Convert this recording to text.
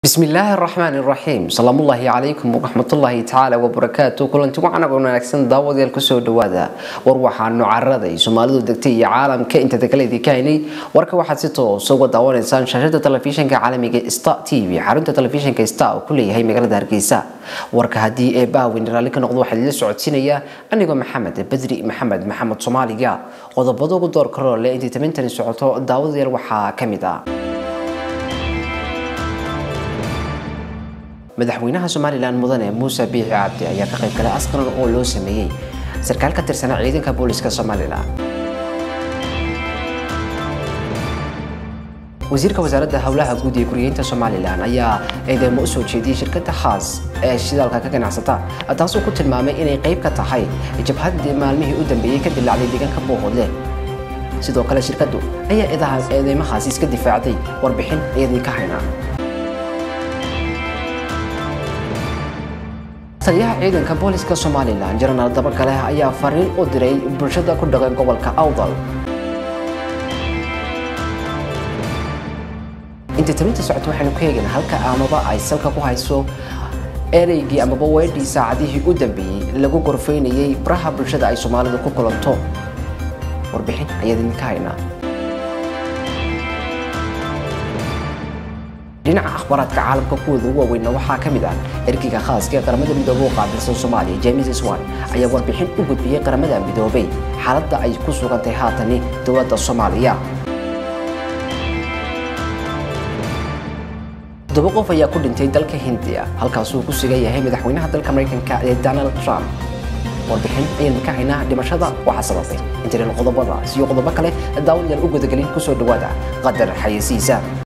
bismi illaahi araxmaan iraxiim salaamullaahi calaykum waraxmatullaahi tacaala wabarakaatu kulanti wacan oo wanaagsan daawadayaal kusoo dhawaada war waxaanu carada ay soomaalidu degtay iyo caalamka intada kale idinka haynay warka waxaad si toosa uga daawanaysaan shaashada telefishinka caalamiga star t v xarunta telefishinka star oo ku leeyahay magaalada hargeysa warka haddii ee baawin raalli ka noqdo waxaa idila socodsiinaya anigoo maxamed bedri maxamed maxamed soomaaliga qodobada ugu door karoole intay tabintani socoto daawadayaal waxaa ka mid ah madaxweynaha somalilan mudane muuse biixi cabdi ayaa ka qayb galay askaran oo loo sameeyey sarkaal ka tirsanaa ciidanka booliska somalilan wasiirka wasaaradda howlaha guud ee guriyeynta somalilan ayaa eedeymo u soo jeediyey shirkadda khaas ee shidaalka ka ganacsata taasoo ku tilmaamay inay qayb ka tahay jabhadii maalmihii u dambeeyey ka dilaacday deegaanka boohoodle sidoo kale shirkaddu ayaa eedeymahaasi iska difaacday warbixin iyadii ka haynaa taliyaha ciidanka booliska somalilan jenaraal dabagale ayaa fariin u diray bulshada ku dhaqan gobolka awdal inta tabinta socota waxaynu ku eegana halka amaba ay salka ku hayso ereygii amaba weedhii saacadihii u dambeeyey lagu gorfaynayay baraha bulshada ay soomaalidu ku kulanto warbixin ayaad idinka haynaa dhinaca akhbaaraadka caalamka kuwooda ugu waaweynna waxaa ka mid ah ergeyga khaaska ee qaramada midoobey u qaabilsan soomaaliya james swan ayaa warbixin u gudbiyey qaramada midoobey xaaladda ay ku sugantay haatani dowladda soomaaliya toddoba qof ayaa ku dhintay dalka hindiya halkaasuu ku sugan yahay madaxweynaha dalka maraykanka ee donald trump warbixin ayaynu ka haynaa dhimashada waxaa sababay intanan qodobadaas iyo qodobo kale daawadayaal u gudagelin kusoo dhawaada qadar xayeysiisa